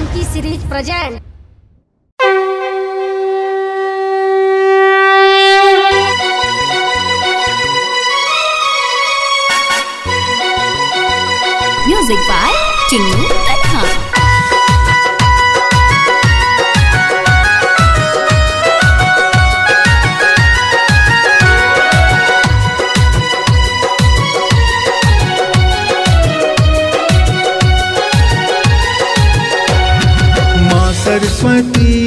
Funky series present. Music by Chinnu Tanha. माँ सरस्वती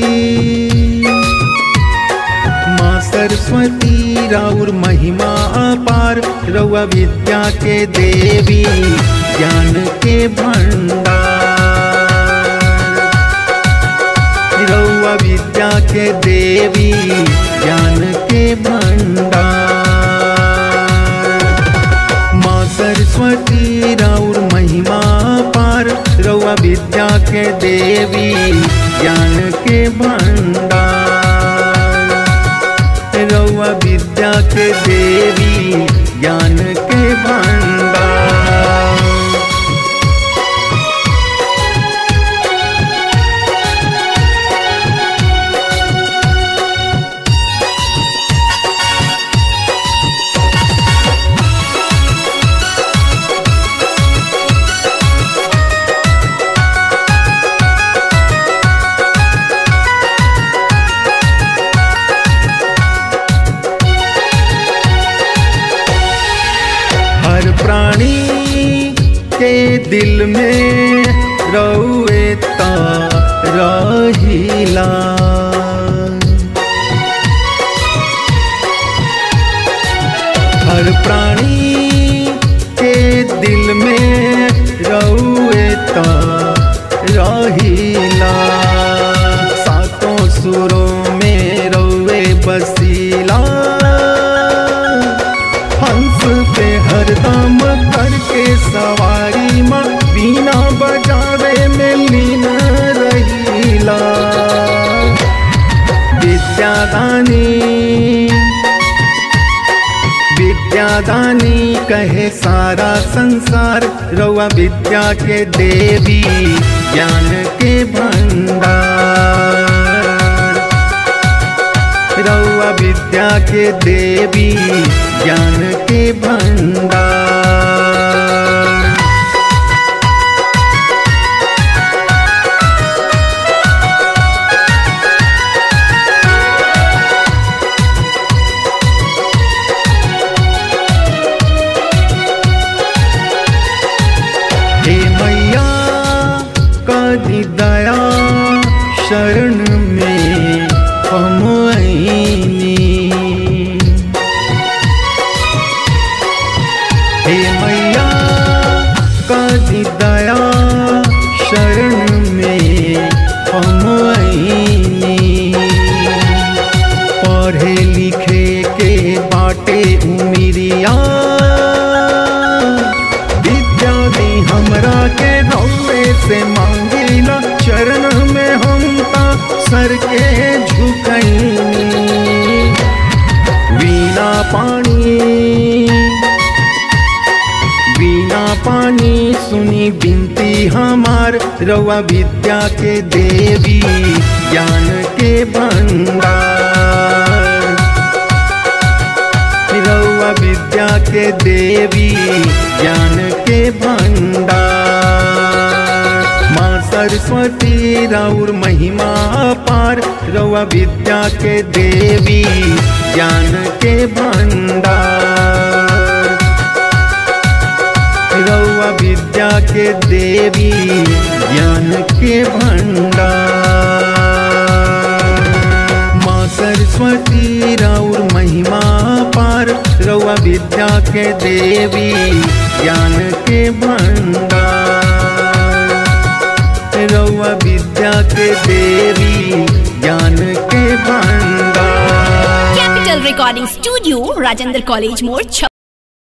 माँ सरस्वती राउर महिमा अपार रउआ विद्या के देवी ज्ञान के भंडार रउआ विद्या के देवी ज्ञान के भंडार माँ सरस्वती राउर महिमा पार रउआ विद्या के देवी ज्ञान के भंडार रउआ विद्या के देवी ज्ञान के भंडार हर प्राणी के दिल में रउए ता रहिला हर प्राणी के दिल में रउए ता रहिला सातों सुरों में रउए बसीला हंस पे हरदम करके सवारी माँ बीना बजावे में लीन रहीला विद्यादानी विद्यादानी कहे सारा संसार रउआ विद्या के देवी ज्ञान के भंडार रउआ विद्या के देवी ज्ञान के भंडार हे मैया कदी दया शरण में हम आईनी हे मैया कदी दया शरण में हम आईनी पढ़े लिखे के बाटे उमिरिया विद्या दी हमरा के रौवे से मांगिला चरण में हम ता सर के झुकैनी वीणा पानी वीणा पानी सुनी बिनती हमार रउआ विद्या के देवी ज्ञान के भंडार रउआ विद्या के देवी ज्ञान के भंडार माँ सरस्वती राउर महिमा पार रउआ विद्या के देवी ज्ञान के भंडार रउआ विद्या के देवी ज्ञान के भंडार माँ सरस्वती राउर महिमा पार रउआ विद्या के देवी ज्ञान के भंडार रउआ विद्या के देवी ज्ञान के भंडार Capital Recording Studio, Rajendra College More,